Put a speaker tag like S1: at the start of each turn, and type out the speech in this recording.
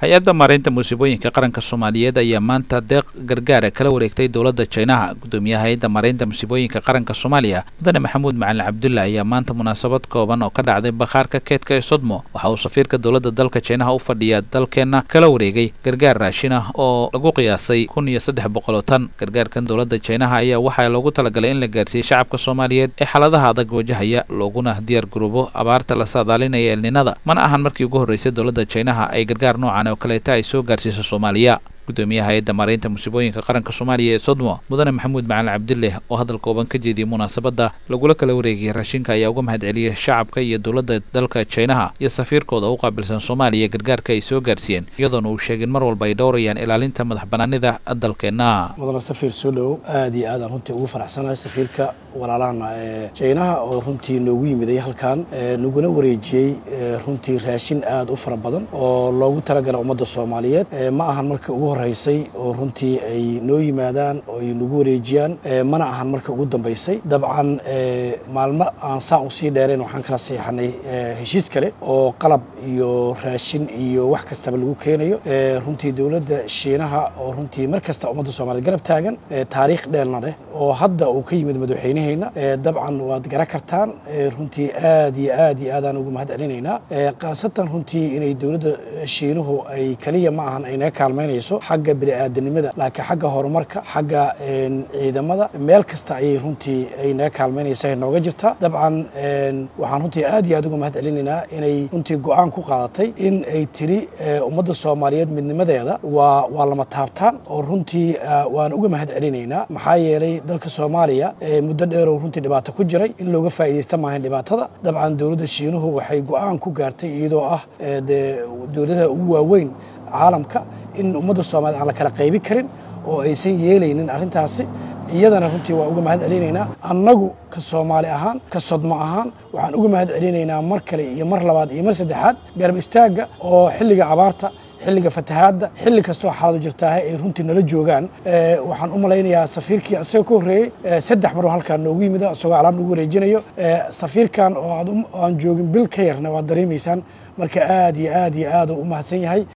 S1: hay-adda maareynta musiibooyinka qaranka soomaaliyeed ayaa maanta deeq gargaara kala wareegtay dowladda jinaha gudoomiyaha hay-adda maareynta musiibooyinka qaranka soomaaliya mudane maxamuud macalin cabdulla ayaa maanta munaasabad kooban oo ka dhacday bakhaarka keedka ee sodmo waxa uu safiirka dowladda dalka jinaha u fadhiya dalkeenna kala wareegay gargaar raashin ah oo lagu qiyaasay kun iyo saddex boqol oo tan gargaarkan dowladda jinaha ayaa waxaa loogu talagalay in la gaarsiiyey shacabka soomaaliyeed ee xaaladaha adag wajahaya looguna diyaar garoobo abaarta la saadaalinaya elninada mana ahan markii ugu horreysay dowladda jinaha ay gargaar noocan oo kaleeta ay soo gaarsiiso soomaaliya gudoomiyaha hay-adda maareynta musiibooyinka qaranka soomaaliya ee sodmo mudane maxamuud macalin cabdileh oo hadal kooban ka jeediyey munaasabadda lagula kala wareegayay raashinka ayaa uga mahad celiyey shacabka iyo dowladda dalka jinaha iyo safiirkooda u qaabilsan soomaaliya gargaarka ay soo gaarsiiyeen iyadoona uu sheegin mar walba ay dhowrayaan ilaalinta madax banaanida dalkeenna
S2: mudane safiir soo dhowow aad iyo aad aan runtii ugu faraxsanahay safiirka walaalahana ee jinaha oo runtii noogu yimiday halkan naguna wareejiyey runtii raashin aad u fara badan oo loogu talagala ummadda soomaaliyeed ma ahan marka ugu horeysay oo runtii ay noo yimaadaan oo ay nagu wareejiyaan mana ahan marka ugu dambaysay dabcan maalmo aan saan usii dheerayn waxaan kala seexanay heshiis kale oo qalab iyo raashin iyo wax kastaba lagu keenayo runtii dowladda shiinaha oo runtii mar kasta ummadda soomaaliyed garab taagan taariikh dheelna leh oo hadda uu ka yimid madaxweyneheyna dabcan waad garan kartaan runtii aad iyo aad iyo aadaan ugu mahad celinaynaa khaasatan runtii inay dowladda shiinuhu ay keliya ma ahan ay naga kaalmaynayso xagga bini'aadanimada laakiin xagga horumarka xagga ciidamada meel kasta ayay runtii ay naga kaalmaynaysa nooga jirtaa dabcan waxaan runtii aad iyo aad uga mahad celinaynaa inay runtii go-aan ku qaadatay in ay tiri ummadda soomaaliyeed midnimadeeda waa waa lama taabtaan oo runtii waan uga mahad celinaynaa maxaa yeelay dalka soomaaliya muddo dheerow runtii dhibaato ku jiray in looga faa'iidaysta maahan dhibaatada dabcan dowladda shiinuhu waxay go-aan ku gaartay iyadoo ah dee dowladaha ugu waaweyn caalamka in ummadda soomaaliyed aan la kala qaybi karin oo aysan yeelaynin arrintaasi iyadana runtii waa uga mahad celinaynaa annagu ka soomaali ahaan ka sodmo ahaan waxaan uga mahad celinaynaa mar kale iyo mar labaad iyo mar saddexaad garab istaagga oo xilliga abaarta xilliga fatahaadda xilli kastoo xaaladu jirtaahe ay runtii nala joogaan waxaan u malaynayaa safiirkii isagoo ka horreeyey saddex maroo halkaan noogu yimid isagoo alaab nagu wareejinayo safiirkan oo aan joogin bil ka yarna waad dareemaysaan marka aad iyo aad iyo aad u mahadsan yahay